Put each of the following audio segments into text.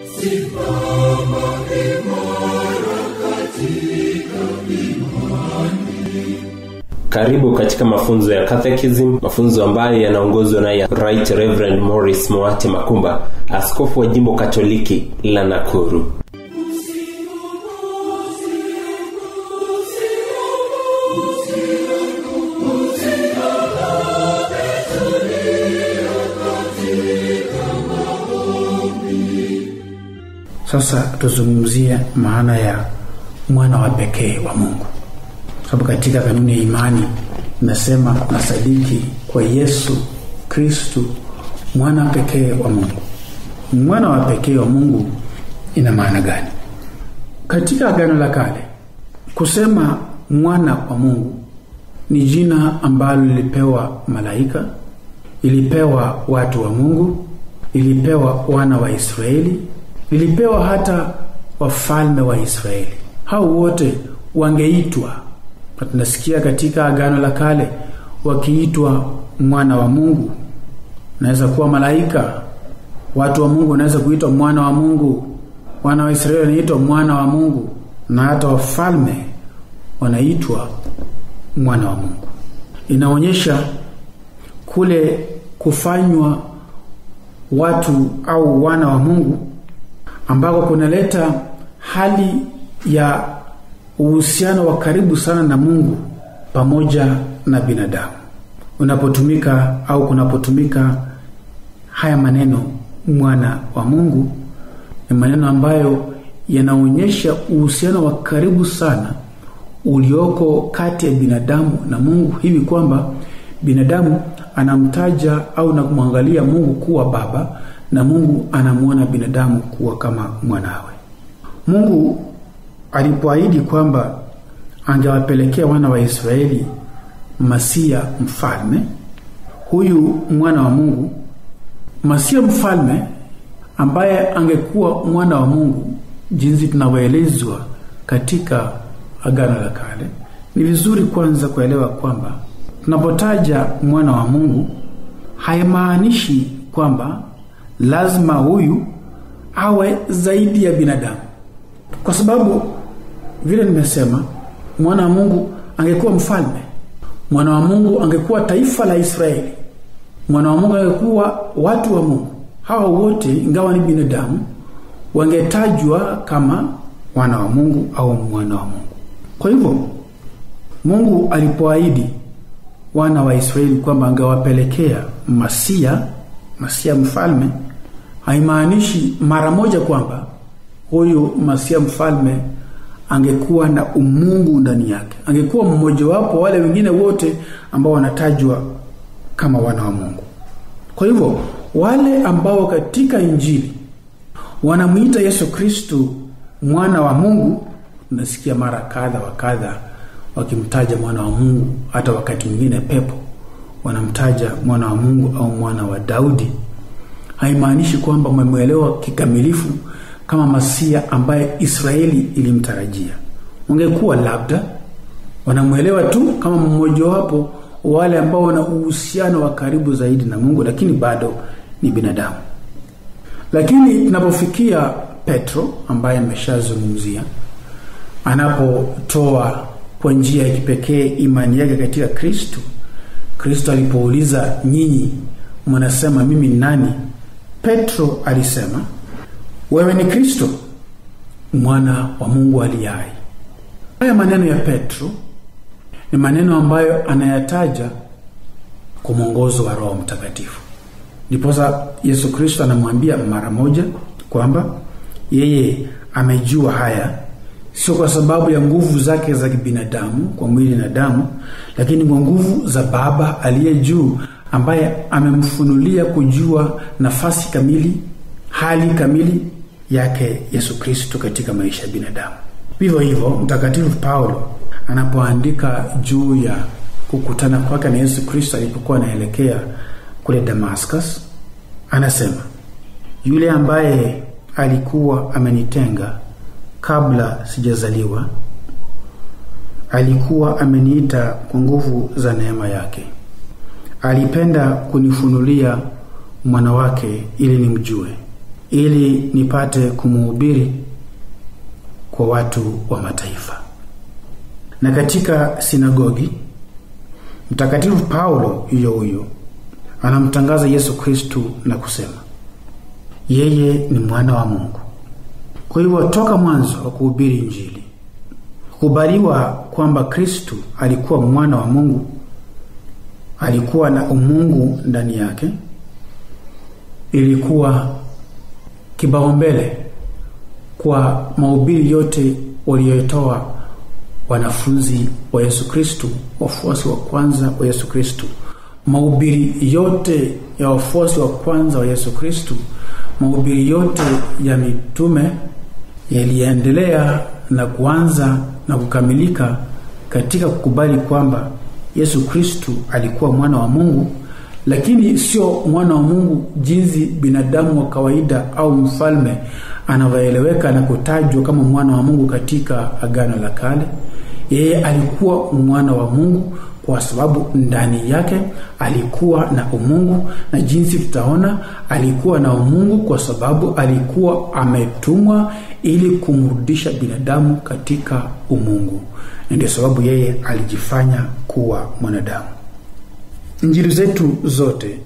karibu katika mafunzo ya catechism mafunzo ambayo yanaongozwa naye right reverend morris moate makumba askofu wa jimbo katoliki la nakuru sasa tuzungumzie maana ya mwana wa pekee wa mungu sababu katika kanuni ya imani inasema nasadiki kwa yesu kristu mwana pekee wa mungu mwana wa pekee wa mungu ina maana gani katika agano la kale kusema mwana wa mungu ni jina ambalo lilipewa malaika ilipewa watu wa mungu ilipewa wana wa israeli ilipewa hata wafalme wa israeli hao wote wangeitwa na tunasikia katika agano la kale wakiitwa mwana wa mungu naweza kuwa malaika watu wa mungu wanaweza kuitwa mwana wa mungu wana wa israeli wanaitwa mwana wa mungu na hata wafalme wanaitwa mwana wa mungu inaonyesha kule kufanywa watu au wana wa mungu ambako kunaleta hali ya uhusiano wa karibu sana na mungu pamoja na binadamu unapotumika au kunapotumika haya maneno mwana wa mungu ni maneno ambayo yanaonyesha uhusiano wa karibu sana ulioko kati ya binadamu na mungu hivi kwamba binadamu anamtaja au na kumwangalia mungu kuwa baba na mungu anamwona binadamu kuwa kama mwanawe mungu alipoahidi kwamba angewapelekea wana wa israeli masia mfalme huyu mwana wa mungu masia mfalme ambaye angekuwa mwana wa mungu jinsi tunavyoelezwa katika agano la kale ni vizuri kwanza kuelewa kwamba tunapotaja mwana wa mungu haimaanishi kwamba lazima huyu awe zaidi ya binadamu kwa sababu vile nimesema mwana wa mungu angekuwa mfalme mwana wa mungu angekuwa taifa la israeli mwana wa mungu angekuwa watu wa mungu hawa wote ingawa ni binadamu wangetajwa kama wana wa mungu au mwana wa mungu kwa hivyo mungu alipoahidi wana wa israeli kwamba angewapelekea masia masia mfalme haimaanishi mara moja kwamba huyu masia mfalme angekuwa na umungu ndani yake angekuwa mmojawapo wale wengine wote ambao wanatajwa kama wana wa mungu kwa hivyo wale ambao katika injili wanamwita yesu kristu mwana wa mungu unasikia mara kadha wa kadha wakimtaja mwana wa mungu hata wakati mwingine pepo wanamtaja mwana wa mungu au mwana wa daudi haimaanishi kwamba wamemwelewa kikamilifu kama masia ambaye israeli ilimtarajia wangekuwa labda wanamwelewa tu kama mmojawapo wale ambao wana uhusiano wa karibu zaidi na mungu lakini bado ni binadamu lakini tunapofikia petro ambaye ameshazungumzia anapotoa kwa njia ya kipekee imani yake katika kristo kristo alipouliza nyinyi mnasema mimi ni nani petro alisema wewe ni kristo mwana wa mungu aliye hai haya maneno ya petro ni maneno ambayo anayataja kwa mwongozo wa roho mtakatifu ndiposa yesu kristo anamwambia mara moja kwamba yeye amejua haya sio kwa sababu ya nguvu zake za kibinadamu kwa mwili na damu lakini kwa nguvu za baba aliye juu ambaye amemfunulia kujua nafasi kamili hali kamili yake yesu kristo katika maisha ya binadamu vivyo hivyo mtakatifu paulo anapoandika juu ya kukutana kwake na yesu kristo alipokuwa anaelekea kule damascus anasema yule ambaye alikuwa amenitenga kabla sijazaliwa alikuwa ameniita kwa nguvu za neema yake alipenda kunifunulia mwana wake ili nimjue ili nipate kumuhubiri kwa watu wa mataifa na katika sinagogi mtakatifu paulo huyo huyo anamtangaza yesu kristu na kusema yeye ni mwana wa mungu kwa hivyo toka mwanzo wa kuhubiri injili kukubaliwa kwamba kristu alikuwa mwana wa mungu alikuwa na umungu ndani yake ilikuwa kibaumbele kwa mahubiri yote waliotoa wanafunzi wa yesu kristu wafuasi wa kwanza wa yesu kristu mahubiri yote ya wafuasi wa kwanza wa yesu kristu mahubiri yote ya mitume yaliendelea na kuanza na kukamilika katika kukubali kwamba yesu kristu alikuwa mwana wa mungu lakini sio mwana wa mungu jinsi binadamu wa kawaida au mfalme anavyoeleweka na kutajwa kama mwana wa mungu katika agano la kale yeye alikuwa mwana wa mungu kwa sababu ndani yake alikuwa na umungu na jinsi tutaona alikuwa na umungu kwa sababu alikuwa ametumwa ili kumrudisha binadamu katika umungu na ndio sababu yeye alijifanya kuwa mwanadamu injili zetu zote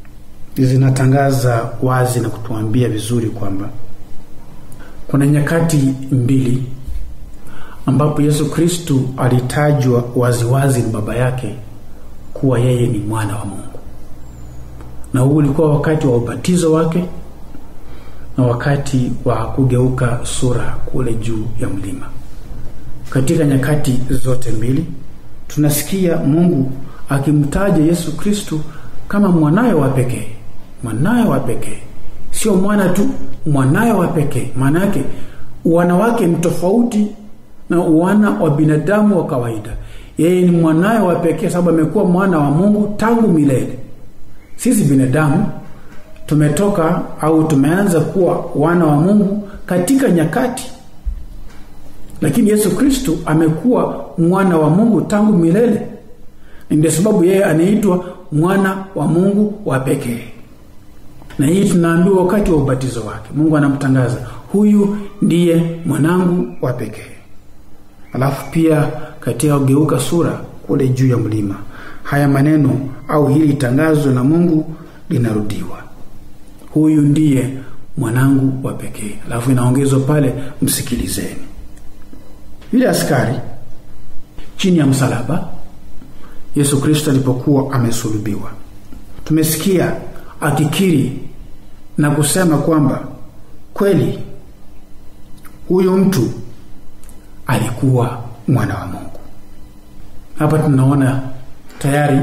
zinatangaza wazi na kutuambia vizuri kwamba kuna nyakati mbili ambapo yesu kristu alitajwa waziwazi na baba yake kuwa yeye ni mwana wa mungu na huu ulikuwa wakati wa ubatizo wake na wakati wa kugeuka sura kule juu ya mlima katika nyakati zote mbili tunasikia mungu akimtaja yesu kristu kama mwanaye wa pekee mwanaye wa pekee sio mwana tu mwanaye wa pekee maana yake wana wake ni tofauti na wana wa binadamu wa kawaida yeye ni mwanaye wa pekee sababu amekuwa mwana wa mungu tangu milele sisi binadamu tumetoka au tumeanza kuwa wana wa mungu katika nyakati lakini yesu kristu amekuwa mwana wa mungu tangu milele ndio sababu yeye anaitwa mwana wa mungu wa pekee na hii tunaambiwa wakati wa ubatizo wake mungu anamtangaza huyu ndiye mwanangu wa pekee alafu pia katika kugeuka sura kule juu ya mlima haya maneno au hili tangazo la mungu linarudiwa huyu ndiye mwanangu wa pekee alafu inaongezwa pale msikilizeni yule askari chini ya msalaba yesu kristo alipokuwa amesulubiwa tumesikia akikiri na kusema kwamba kweli huyu mtu alikuwa mwana wa mungu hapa tunaona tayari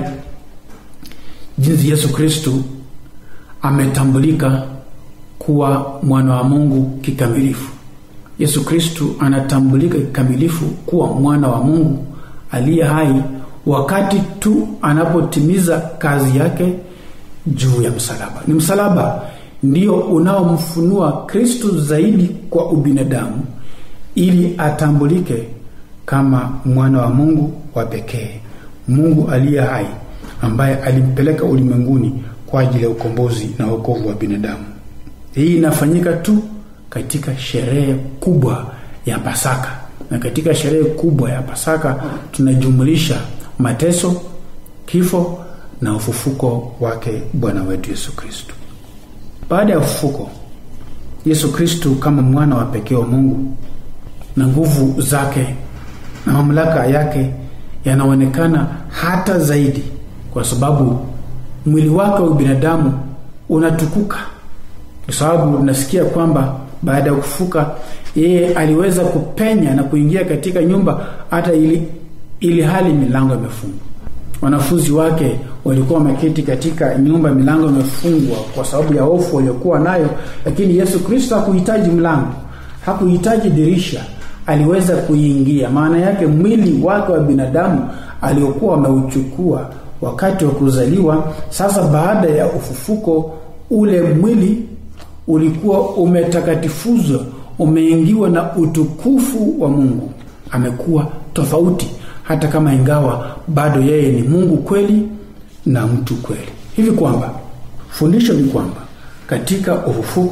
jinsi yesu kristu ametambulika kuwa mwana wa mungu kikamilifu yesu kristu anatambulika kikamilifu kuwa mwana wa mungu aliye hai wakati tu anapotimiza kazi yake juu ya msalaba ni msalaba ndio unaomfunua kristu zaidi kwa ubinadamu ili atambulike kama mwana wa mungu wa pekee mungu aliye hai ambaye alimpeleka ulimwenguni kwa ajili ya ukombozi na wokovu wa binadamu hii inafanyika tu katika sherehe kubwa ya pasaka na katika sherehe kubwa ya pasaka tunajumulisha mateso kifo na ufufuko wake bwana wetu yesu kristu baada ya ufufuko yesu kristu kama mwana wa pekee wa mungu na nguvu zake na mamlaka yake yanaonekana hata zaidi kwa sababu mwili wake wa binadamu unatukuka kwa sababu tunasikia kwamba baada ya kufuka yeye aliweza kupenya na kuingia katika nyumba hata ili, ili hali milango imefungwa wanafunzi wake walikuwa wameketi katika nyumba milango imefungwa kwa sababu ya hofu waliokuwa nayo lakini yesu kristo hakuhitaji mlango hakuhitaji dirisha aliweza kuingia maana yake mwili wake wa binadamu aliokuwa wameuchukua wakati wa kuzaliwa sasa baada ya ufufuko ule mwili ulikuwa umetakatifuzwa umeingiwa na utukufu wa mungu amekuwa tofauti hata kama ingawa bado yeye ni mungu kweli na mtu kweli hivi kwamba fundisho ni kwamba katika ufufuko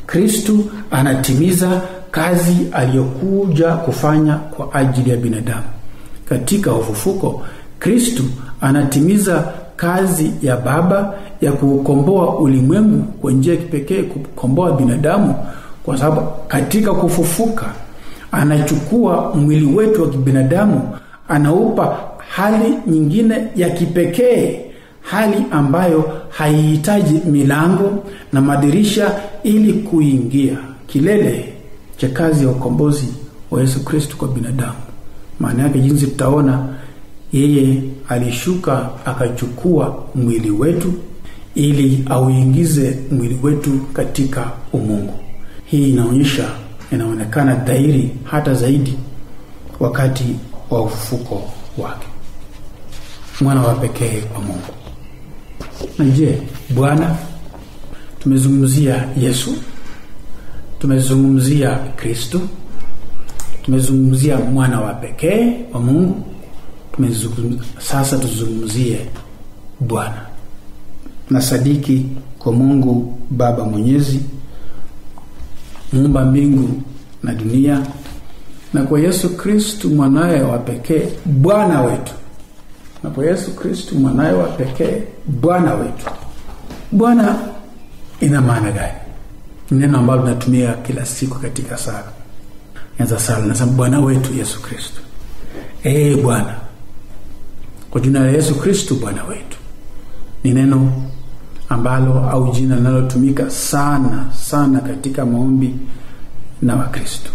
kristu anatimiza kazi aliyokuja kufanya kwa ajili ya binadamu katika ufufuko kristu anatimiza kazi ya baba ya kuukomboa ulimwengu kwa njia ya kipekee kukomboa binadamu kwa sababu katika kufufuka anachukua mwili wetu wa kibinadamu anaupa hali nyingine ya kipekee hali ambayo haihitaji milango na madirisha ili kuingia kilele cha kazi ya ukombozi wa yesu kristo kwa binadamu maana yake jinsi tutaona yeye alishuka akachukua mwili wetu ili auingize mwili wetu katika umungu hii inaonyesha inaonekana dhahiri hata zaidi wakati wa ufufuko wake mwana wa pekee wa mungu na je bwana tumezungumzia yesu tumezungumzia kristo tumezungumzia mwana wa pekee wa mungu tumezungumzia sasa tuzungumzie bwana na sadiki kwa mungu baba mwenyezi muumba mbingu na dunia na kwa yesu kristu mwanaye wa pekee bwana wetu na kwa yesu kristu mwanaye wa pekee bwana wetu bwana ina maana gani neno ambalo tunatumia kila siku katika sala anza sala nasema bwana wetu yesu kristu ee bwana kwa jina la yesu kristu bwana wetu ni neno ambalo au jina linalotumika sana sana katika maombi na wakristo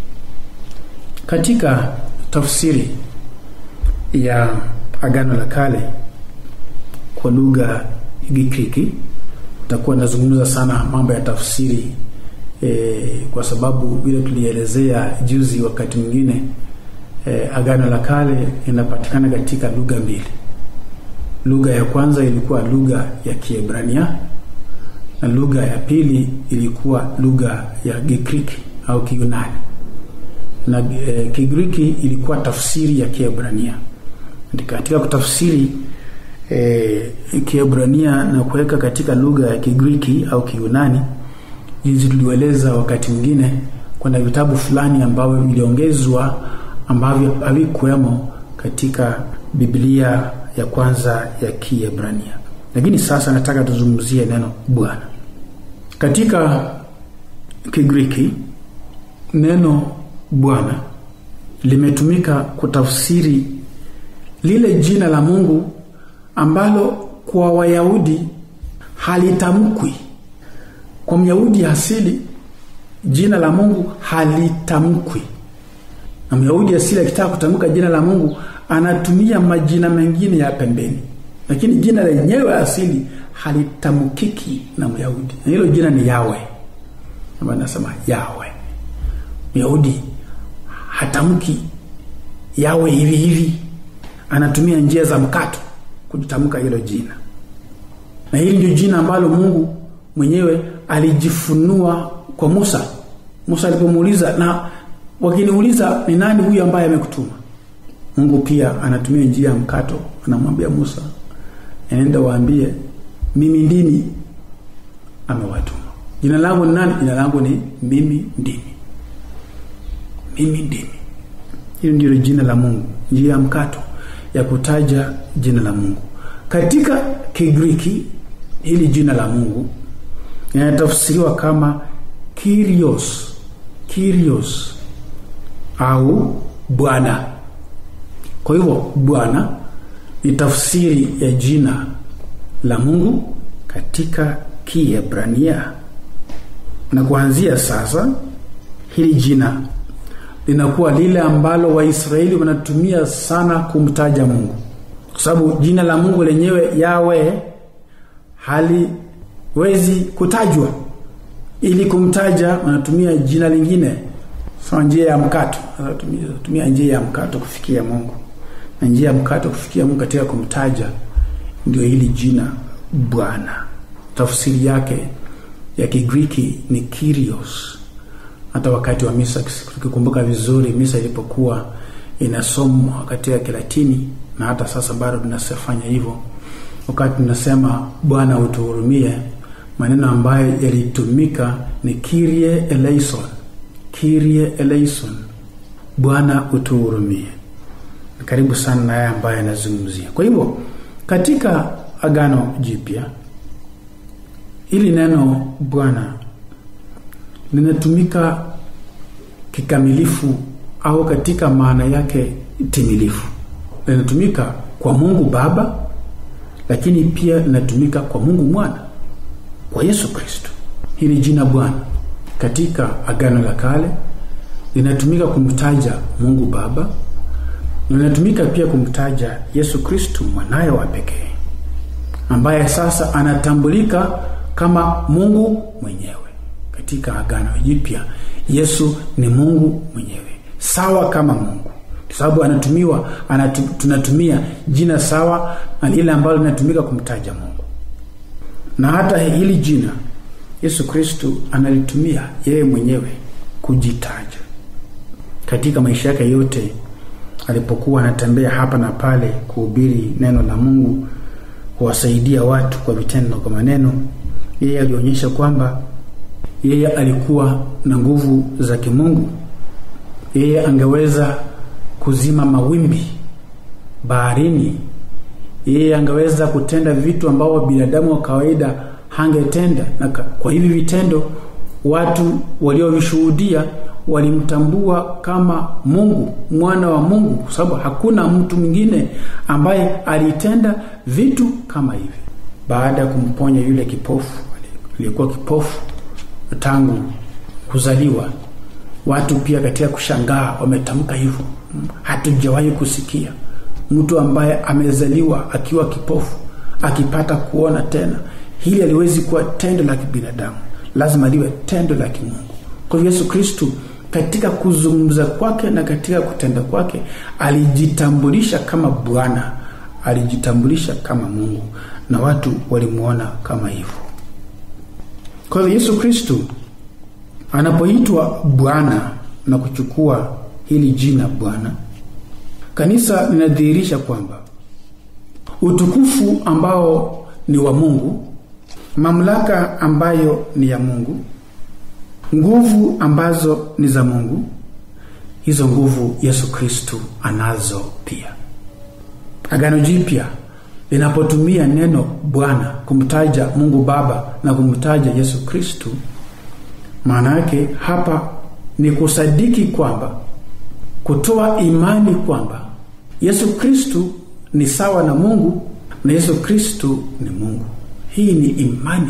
katika tafsiri ya agano la kale kwa lugha ya gikiki takuwa nazungumza sana mambo ya tafsiri e, kwa sababu vile tulielezea juzi wakati mwingine e, agano la kale inapatikana katika lugha mbili lugha ya kwanza ilikuwa lugha ya kiebrania na lugha ya pili ilikuwa lugha ya gigriki au kiyunani na e, kigiriki ilikuwa tafsiri ya kiebrania katika kutafsiri e, kiebrania na kuweka katika lugha ya kigiriki au kiyunani jinsi tulieleza wakati mwingine kuna vitabu fulani ambavyo viliongezwa ambavyo havikuwemo katika biblia ya kwanza ya kiebrania lakini sasa nataka tuzungumzie neno bwana katika kigiriki neno bwana limetumika kutafsiri lile jina la mungu ambalo kwa wayahudi halitamkwi kwa myahudi asili jina la mungu halitamkwi na myahudi asili akitaka kutamka jina la mungu anatumia majina mengine ya pembeni lakini jina lenyewe asili halitamkiki na myahudi na hilo jina ni yawe ambayo nasema yawe myahudi hatamki yawe hivi hivi anatumia njia za mkato kujitamka hilo jina na hili ndio jina ambalo mungu mwenyewe alijifunua kwa musa musa alipomuuliza na wakiniuliza ni nani huyu ambaye amekutuma mungu pia anatumia njia ya mkato anamwambia musa enenda waambie mimi ndimi amewatuma jina langu ni nani jina langu ni mimi ndimi mimi ndimi hilo ndilo jina la mungu njia ya mkato ya kutaja jina la mungu katika kigiriki hili jina la mungu linatafsiriwa kama kirios kirios au bwana kwa hivyo bwana ni tafsiri ya jina la mungu katika kiebrania na kuanzia sasa hili jina linakuwa lile ambalo waisraeli wanatumia sana kumtaja mungu kwa sababu jina la mungu lenyewe yawe haliwezi kutajwa ili kumtaja wanatumia jina lingine sawa njia ya mkato tumia njia ya mkato kufikia mungu na njia ya mkato kufikia mungu katika kumtaja ndio hili jina bwana tafsiri yake ya kigiriki ni kirios hata wakati wa misa tukikumbuka vizuri misa ilipokuwa inasomwa katika kilatini na hata sasa bado tunafanya hivyo wakati tunasema bwana utuhurumie maneno ambayo yalitumika ni kirie eleison kirie eleison bwana utuhurumie karibu sana na haya ambayo yanazungumzia kwa hivyo katika agano jipya ili neno bwana linatumika kikamilifu au katika maana yake timilifu linatumika kwa mungu baba lakini pia linatumika kwa mungu mwana kwa yesu kristo hili jina bwana katika agano la kale linatumika kumtaja mungu baba linatumika pia kumtaja yesu kristu mwanaye wa pekee ambaye sasa anatambulika kama mungu mwenyewe katika agano jipya yesu ni mungu mwenyewe sawa kama mungu kwa sababu anatumiwa anatu, tunatumia jina sawa na lile ambalo linatumika kumtaja mungu na hata hili jina yesu kristu analitumia yeye mwenyewe kujitaja katika maisha yake yote alipokuwa anatembea hapa na pale kuhubiri neno la mungu kuwasaidia watu kwa vitendo kwa maneno yeye alionyesha kwamba yeye alikuwa na nguvu za kimungu yeye angeweza kuzima mawimbi baharini yeye angeweza kutenda vitu ambavyo binadamu wa kawaida hangetenda na kwa hivi vitendo watu waliovishuhudia walimtambua kama mungu mwana wa mungu kwa sababu hakuna mtu mwingine ambaye alitenda vitu kama hivi baada ya kumponya yule kipofu aliyekuwa kipofu tangu kuzaliwa watu pia katika kushangaa wametamka hivyo hatujawahi kusikia mtu ambaye amezaliwa akiwa kipofu akipata kuona tena hili aliwezi kuwa tendo la kibinadamu lazima liwe tendo la kimungu kwa hivyo yesu kristu katika kuzungumza kwake na katika kutenda kwake alijitambulisha kama bwana alijitambulisha kama mungu na watu walimwona kama hivyo kwa hivyo yesu kristu anapoitwa bwana na kuchukua hili jina bwana kanisa linadhihirisha kwamba utukufu ambao ni wa mungu mamlaka ambayo ni ya mungu nguvu ambazo ni za mungu hizo nguvu yesu kristu anazo pia agano jipya linapotumia neno bwana kumtaja mungu baba na kumtaja yesu kristu maana yake hapa ni kusadiki kwamba kutoa imani kwamba yesu kristu ni sawa na mungu na yesu kristu ni mungu hii ni imani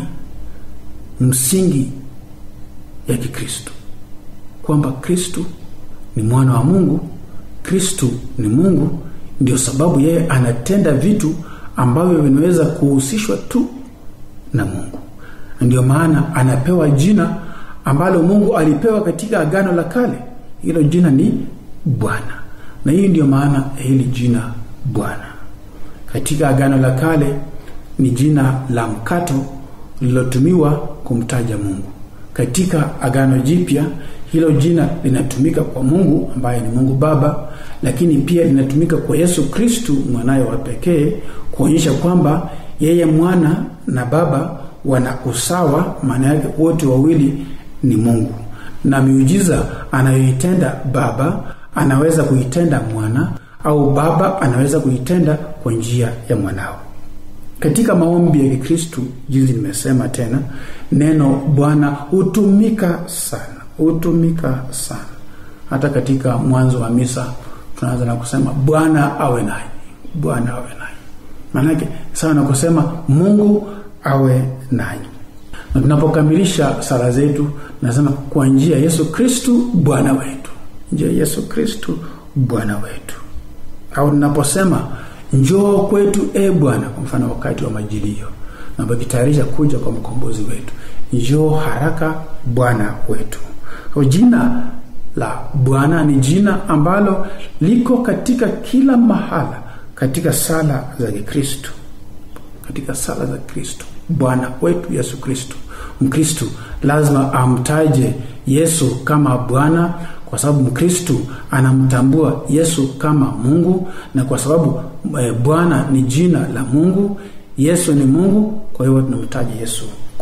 msingi ya kikristo kwamba kristu ni mwana wa mungu kristu ni mungu ndio sababu yeye anatenda vitu ambavyo vinaweza kuhusishwa tu na mungu ndio maana anapewa jina ambalo mungu alipewa katika agano la kale hilo jina ni bwana na hii ndio maana hili jina bwana katika agano la kale ni jina la mkato lililotumiwa kumtaja mungu katika agano jipya hilo jina linatumika kwa mungu ambaye ni mungu baba lakini pia linatumika kwa yesu kristu mwanaye wa pekee kuonyesha kwamba yeye mwana na baba wana usawa maana yake wote wawili ni mungu na miujiza anayoitenda baba anaweza kuitenda mwana au baba anaweza kuitenda kwa njia ya mwanao katika maombi ya kikristu jinsi nimesema tena neno bwana hutumika sana hutumika sana hata katika mwanzo wa misa tunaanza na kusema bwana awe nanyi bwana awe nanyi maanake sawa na kusema mungu awe nanyi na tunapokamilisha sala zetu nasema kwa njia ya yesu kristu bwana wetu njia yesu kristu bwana wetu au tunaposema njoo kwetu e bwana kwa mfano wakati wa majilio napokitayarisha kuja kwa mkombozi wetu njoo haraka bwana wetu kwa jina la bwana ni jina ambalo liko katika kila mahala katika sala za kikristo katika sala za kristo bwana wetu yesu kristo mkristu lazima amtaje yesu kama bwana kwa sababu mkristu anamtambua yesu kama mungu na kwa sababu e, bwana ni jina la mungu yesu ni mungu kwa hiyo tunamtaja yesu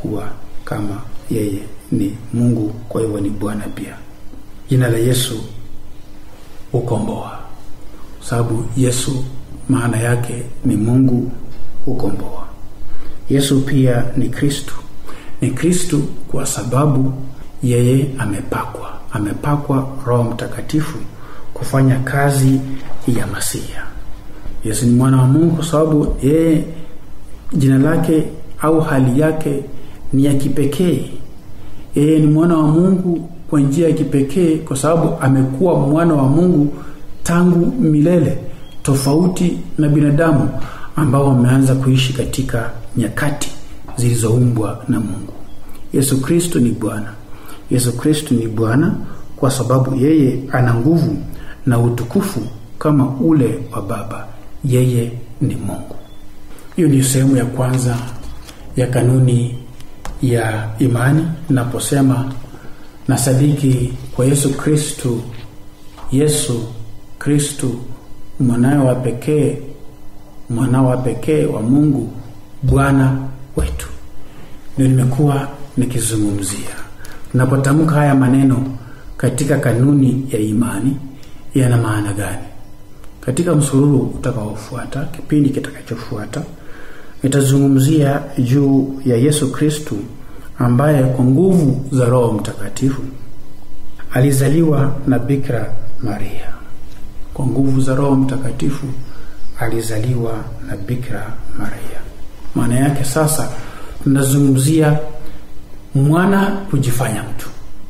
kuwa kama yeye ni mungu kwa hivyo ni bwana pia jina la yesu hukomboa sababu yesu maana yake ni mungu hukomboa yesu pia ni kristu ni kristu kwa sababu yeye amepakwa amepakwa roho mtakatifu kufanya kazi ya masia yesu ni mwana wa mungu kwa sababu yeye jina lake au hali yake ni ya kipekee yeye ni mwana wa mungu kwa njia ya kipekee kwa sababu amekuwa mwana wa mungu tangu milele tofauti na binadamu ambao wameanza kuishi katika nyakati zilizoumbwa na mungu yesu kristo ni bwana yesu kristo ni bwana kwa sababu yeye ana nguvu na utukufu kama ule wa baba yeye ni mungu hiyo ni sehemu ya kwanza ya kanuni ya imani naposema na sadiki kwa yesu kristu yesu kristu mwanawe wa pekee mwanao wa pekee wa mungu bwana wetu ndio nimekuwa nikizungumzia tunapotamka haya maneno katika kanuni ya imani yana maana gani katika msururu utakaofuata kipindi kitakachofuata nitazungumzia juu ya yesu kristu ambaye kwa nguvu za roho mtakatifu alizaliwa na bikira maria kwa nguvu za roho mtakatifu alizaliwa na bikira maria maana yake sasa tunazungumzia mwana kujifanya mtu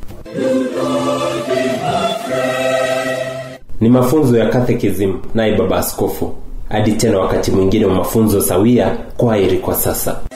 ni mafunzo ya katekism naye baba askofu hadi tena wakati mwingine wa mafunzo sawia kwa heri kwa sasa